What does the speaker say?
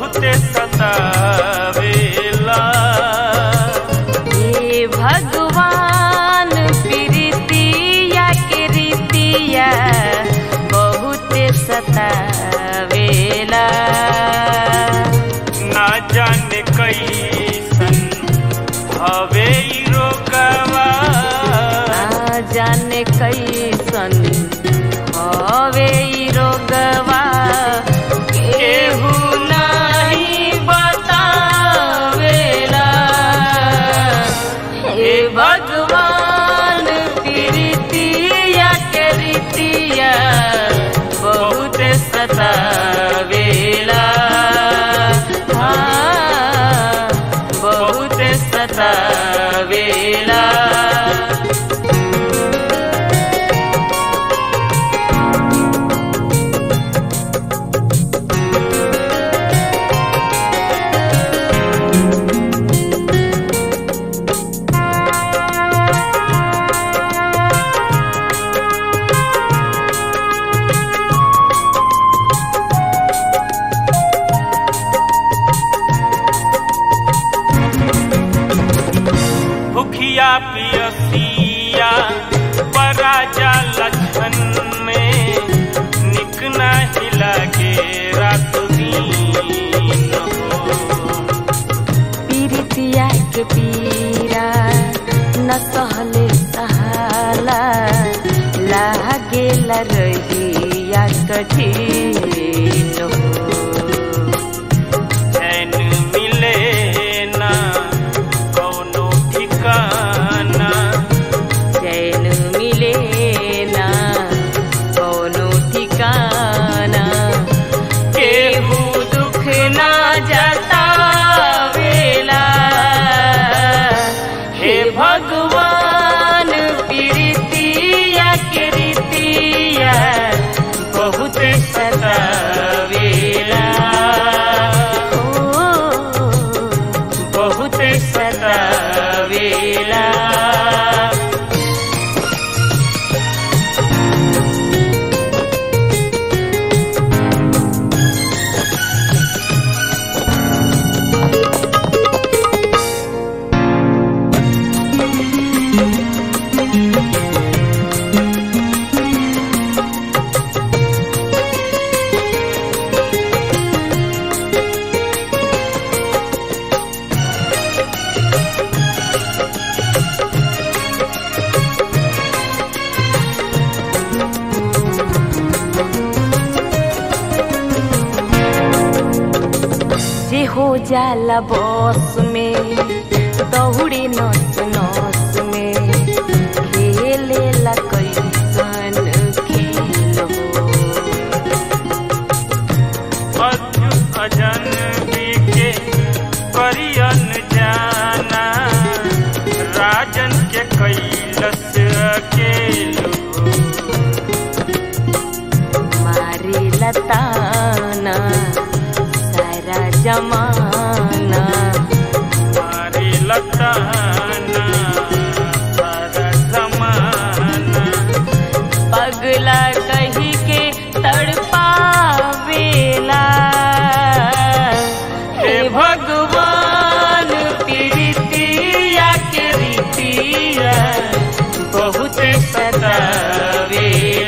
बहुते सतावेला हे भगवान प्रीतिया के रीतिया बहुत सतावेला ना जाने कैसन हवे ई रोगवा ना जाने कैसन हवे ई रोगवा केहू नहीं बतावेला हे भगवान प्रीतिया के रीतिया बहुत सतावेला हाँ, बहुत सतावेला भुखिया पियसिया पराजा लक्षण में निक नहीं लगे रात दिन हो पीरितिया के पीरा न सहले सहाला लागेला रहिया कठिन हो चैन मिले ना कौनो ठिकाना चैन मिले ना कोनो ठिकाना केहू दुख ना जतावेला हे भगवान प्रीतिया के रीतिया बहुत सतावेला ओ, बहुत सतावेला जे हो जाला बस में दौड़ी नस नस में खेलेला कैसन खेल हो अजु अजन के करियन जाना राजन के कैलस अकेलो मारे लताना सारा जमाना मारे लताना सारा जमाना पगला कही के तड़पावेला हे भगवान प्रीतिया के रीतिया बहुत सतावेला